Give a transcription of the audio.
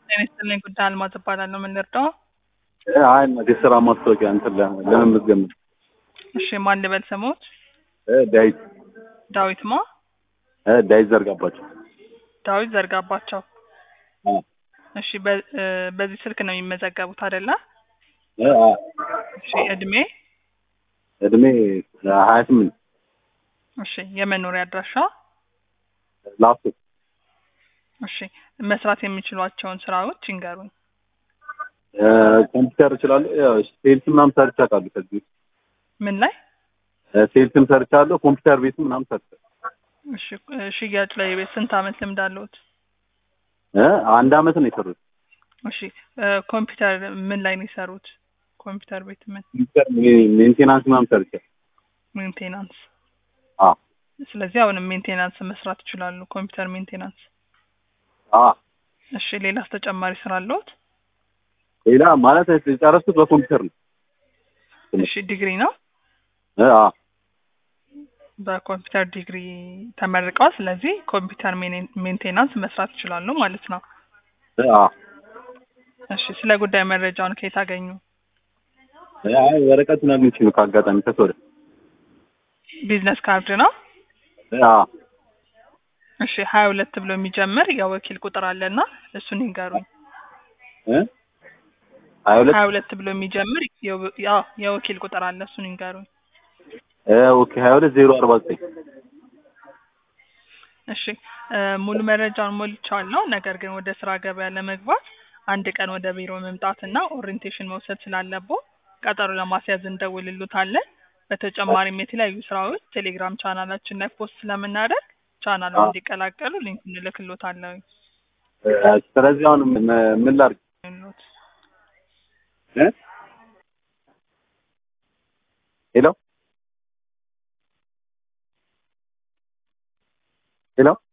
ጤና ይስጥልኝ ጉዳይ አልማዝ እባላለሁ። ምን ልርዳው? አይ የስራ ማስታወቂያ እንትን ለ- ለመመዝገብ ነው። እሺ ማን ልበል ስሞት? እ ዳዊት ዳዊት ማ? እ ዳዊት ዘርጋባቸው። ዳዊት ዘርጋባቸው። አ እሺ በ- እ በዚህ ስልክ ነው የሚመዘገቡት አይደለ? እ አ እሺ እድሜ? እድሜ ሀያ ስምንት እሺ የመኖሪያ አድራሻ? ላፍቶ እሺ መስራት የሚችሏቸውን ስራዎች ይንገሩኝ። እ ኮምፒውተር እችላለሁ። ያው ሴልስ ምናምን ሰርቼ አውቃለሁ። ከዚህ ውስጥ ምን ላይ? እ ሴልስም ሰርቻለሁ። ኮምፒውተር ቤትም ምናምን ሰርቻለሁ። እሺ እ ሽያጭ ላይ ቤት ስንት አመት ልምድ አለዎት? እ አንድ አመት ነው የሰሩት። እሺ እ ኮምፒውተር ምን ላይ ነው የሰሩት? ኮምፒውተር ቤት ምን? ኮምፒውተር ሜ- ሜንቴናንስ ምናምን ሰርቻለሁ። ሜንቴናንስ። አ ስለዚህ አሁንም ሜንቴናንስ መስራት ይችላሉ። ኮምፒውተር ሜንቴናንስ። አ እሺ ሌላስ ተጨማሪ ስራ አለዎት? ሌላ ማለት የጨረስኩት በኮምፒውተር ነው። እሺ ዲግሪ ነው? እ አ በኮምፒውተር ዲግሪ ተመርቀዋል። ስለዚህ ኮምፒውተር ሜኔ- ሜንቴናንስ መስራት ይችላሉ ማለት ነው። እ አ እሺ ስለ ጉዳይ መረጃውን ከየት አገኙ? እ አይ ወረቀቱን አግኝቼ ነው ከአጋጣሚ ከሶደ ቢዝነስ ካርድ ነው? እ አ እሺ ሀያ ሁለት ብሎ የሚጀምር የወኪል ቁጥር አለና እሱን ይንገሩኝ። እ ሀያ ሁለት ሀያ ሁለት ብሎ የሚጀምር የው- ያው የወኪል ቁጥር አለ እሱን ይንገሩኝ። እ ኦኬ ሀያ ሁለት ዜሮ አርባ ዘጠኝ እሺ እ ሙሉ መረጃውን ሞልቻለሁ። ነገር ግን ወደ ስራ ገበያ ለመግባት አንድ ቀን ወደ ቢሮ መምጣትና ኦሪንቴሽን መውሰድ ስላለቦ ቀጠሮ ለማስያዝ እንደውልሉታለን። በተጨማሪም የተለያዩ ስራዎች ቴሌግራም ቻናላችን ላይ ፖስት ስለምናደርግ ቻናሉን አዎ። እንዲቀላቀሉ ሊንክ እንልክሎታለሁ። እ ስለዚህ አሁን ምን ምን ላድርግ? እ ሄሎ ሄሎ